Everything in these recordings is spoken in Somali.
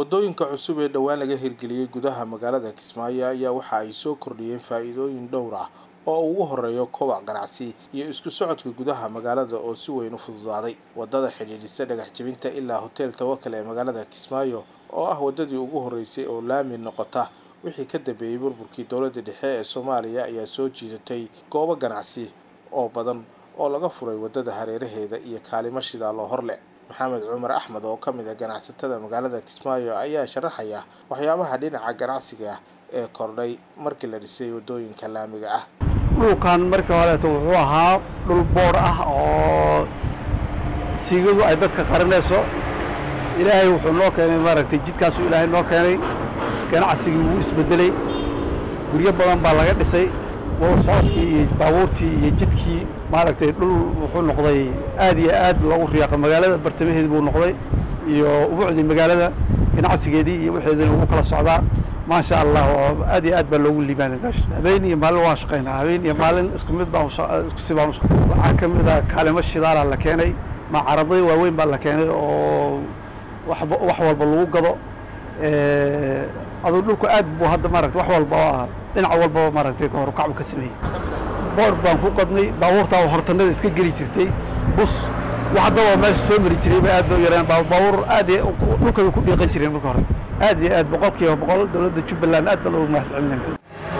wadooyinka cusub ee dhowaan laga hirgeliyey gudaha magaalada kismaayo ayaa waxa ay soo kordhiyeen faa'iidooyin dhowr ah oo ugu horeeyo kobac ganacsi iyo isku socodka gudaha magaalada oo si weyn u fududaaday wadada xidhiidhisa dhagax jebinta ilaa hotel tawakal ee magaalada kismaayo oo ah wadadii ugu horeysay oo laami noqota wixii ka dambeeyey burburkii dowladda dhexe ee soomaaliya ayaa soo jiidatay goobo ganacsi oo badan oo laga furay wadada hareeraheeda iyo kaalimo shidaaloo horleh maxamed cumar axmed oo ka mid a ganacsatada magaalada kismaayo ayaa sharaxaya waxyaabaha dhinaca ganacsiga ah ee kordhay markii la dhisay wadooyinka laamiga ah dhulkan markii horeeto wuxuu ahaa dhul boor ah oo siigadu ay dadka qarinayso ilaahay wuxuu noo keenay maaragtay jidkaasuu ilaahay noo keenay ganacsigii wuu isbedelay guryo badan baa laga dhisay socodkii iyo baabuurtii iyo jidkii maaragtay dhul wuxuu noqday aad iyo aad loogu riyaaqo magaalada bartamaheedi buu noqday iyo ubucdii magaalada ganacsigeedii iyo waxeedina ugu kala socdaa maasha allah oo aad iyo aad baa loogu liibaanay meesha habeen iyo maalin waan shaqaynaa habeen iyo maalin isku mid baan isku si baan u shaqaynaa waxaa ka mid ah kaalimo shidaalaa la keenay macaradyo waaweyn baa la keenay oo wax wax walba lagu gado aduu dhulku aad buu hadda maaragtay wax walba oo ah dhinac walbaba maaragtay horukacu ka sameeyey boor baan ku qadnay baabuurtaa hortanada iska geli jirtay bus wax haddaba meesha soo mari jiray bay aad loo yareen baabuur aad dhulka bay ku dhiiqan jireen marka hore aad iyo aad boqolkiiba boqol dowladda jubbaland aad baan ugu mahadcelinayna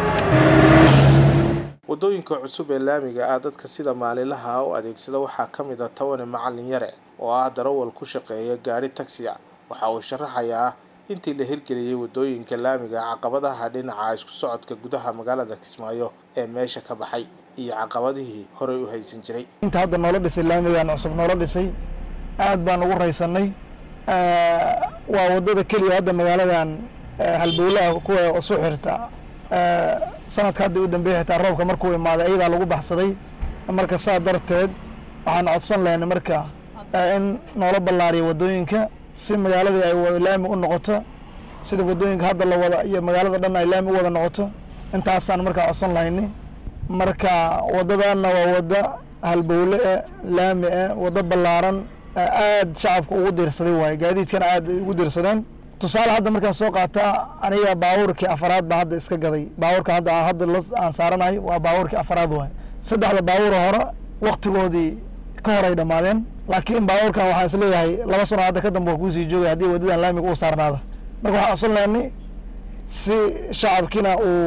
wadooyinka cusub ee laamiga ah dadka sida maalinlaha u adeegsada waxaa ka mid a tawane macalin yare oo ah darawal ku shaqeeya gaadhi taxi a waxa uu sharaxayaa intii la hirgeliyey wadooyinka laamiga caqabadaha dhinaca isku socodka gudaha magaalada kismaayo ee meesha ka baxay iyo caqabadihii horey u haysan jiray inta hadda noola dhisay laamigan cusub noola dhisay aad baan ugu raysanay waa wadada keliya hadda magaaladan halbowlaha kuwa isu xirta sanadka hadda u dambeeyay xitaa roobka markuu imaaday iyadaa lagu baxsaday marka saa darteed waxaan codsan lahaynay marka in noola ballaariyo wadooyinka si magaaladii ay wada laami u noqoto sida wadooyinka hadda la wada iyo magaalada dhan ay laami u wada noqoto intaasaan markaa codsan lahayni marka wadadaana waa wada halbowle e laami e wado ballaaran aad shacabka ugu diirsaday waaye gaadiidkana aad ugu diirsadeen tusaale hadda markaan soo qaataa aniga baabuurkii afaraad baan hadda iska gaday baabuurka hadda hadda aan saaranahay waa baabuurkii afaraad waay saddexda baabuur hore waktigoodii ka hor ay dhammaadeen laakiin baabuurkan waxaan is leeyahay laba sano hadda ka dambe waa kuusii joogay haddii wadadan laamiga uu saarnaada marka waxaan codsan lahaynay si shacabkiina uu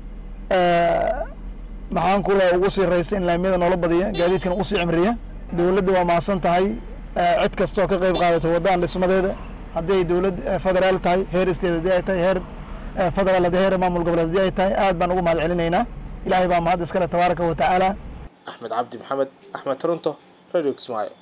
maxaan ku leeya ugu sii raystay in laamiyada noola badiya gaadiidkana usii cimriya dowladda waa mahadsan tahay cid kastoo ka qeyb qaadato waddadan dhismadeeda haddii ay dowlad federaal tahay heer state haddii ay tahay heer federaal haddii heer maamul goboleed haddii ay tahay aad baan ugu mahad celinaynaa ilaahay baa mahad iskale tabaaraka wa tacaala axmed cabdi maxamed axmed toronto radio kismaayo